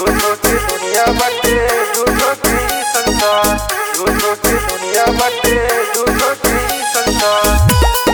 झूठो की दुनिया बाटे झूठो की संसार झूठो की दुनिया बाटे झूठो की संसार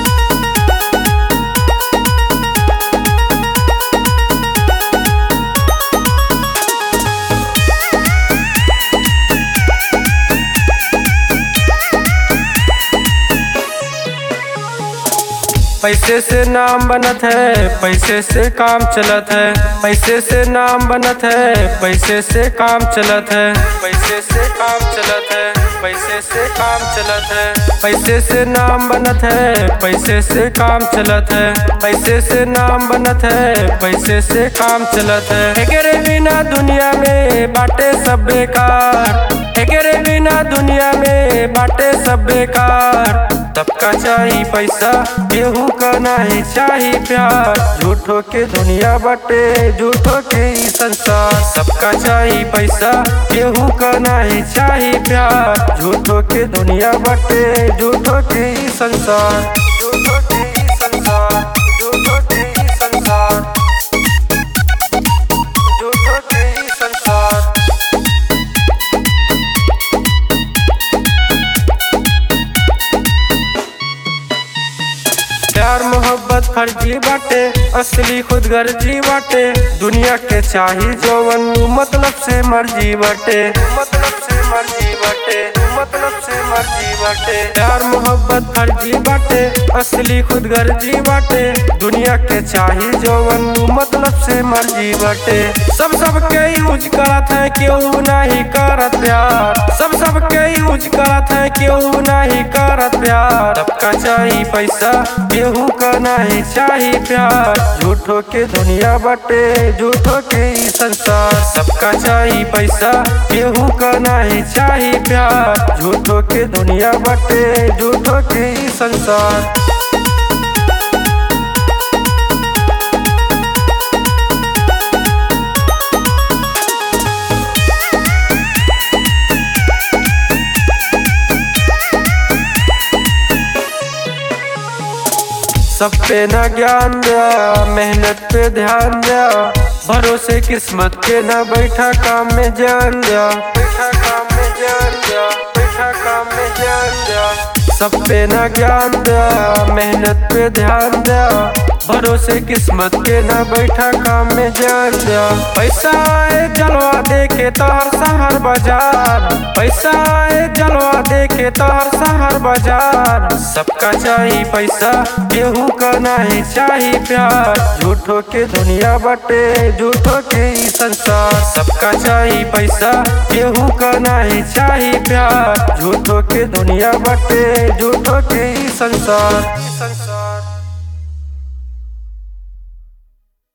पैसे से नाम बनत है पैसे से काम चलत है पैसे से नाम बनत है पैसे से काम चलत है पैसे से काम चलत है पैसे से काम चलत है पैसे से नाम बनत है पैसे से काम चलत है पैसे से नाम बनत है पैसे से काम चलत है एकरे बिना दुनिया में बाटे सब बेकार एकरे बिना दुनिया में बाटे सब बेकार सबका चाही पैसा केहू का नहीं चाही प्यार झूठो के दुनिया बटे झूठो के ई संसार सबका चाही पैसा केहू का नहीं चाही प्यार झूठो के दुनिया बटे झूठो के ई संसार झूठो के ई संसार झूठो के ई संसार झूठो के ई संसार प्यार मोहब्बत फर्जी बाटे असली खुद गर्जी बाटे दुनिया के चाही जौवन मतलब से मर्जी बाटे मतलब से मर्जी बाटे मतलब से मर्जी बाटे प्यार मोहब्बत फर्जी बाटे असली खुद गर्जी बाटे दुनिया के चाही जौवन मतलब से मर्जी बाटे सब सबके यूज करत है केहू नहीं करत प्यार सब सबके यूज करत है केहू नहीं करत प्यार सबका चाही पैसा केहू का नहीं चाही प्यार झूठो के दुनिया बटे झूठो के ई संसार सबका चाही पैसा केहू का नहीं चाही प्यार झूठो के दुनिया बटे झूठो के ई संसार सब पे न ज्ञान दिया मेहनत पे ध्यान दिया भरोसे किस्मत के न बैठा काम में जान दिया बैठा काम में जान दिया बैठा काम में जान दिया सब पे न ज्ञान दिया मेहनत पे ध्यान दिया भरोसे किस्मत के न बैठा काम में जान दिया पैसा आए जलवा दे के तोहर शहर बाजार पैसा आए जलवा दे के तोहर शहर बाजार सबका चाही पैसा केहू का नहीं चाही प्यार झूठो के दुनिया बटे झूठो के ई संसार सबका चाही पैसा केहू का नहीं चाही प्यार झूठो के दुनिया बटे झूठो के ई संसार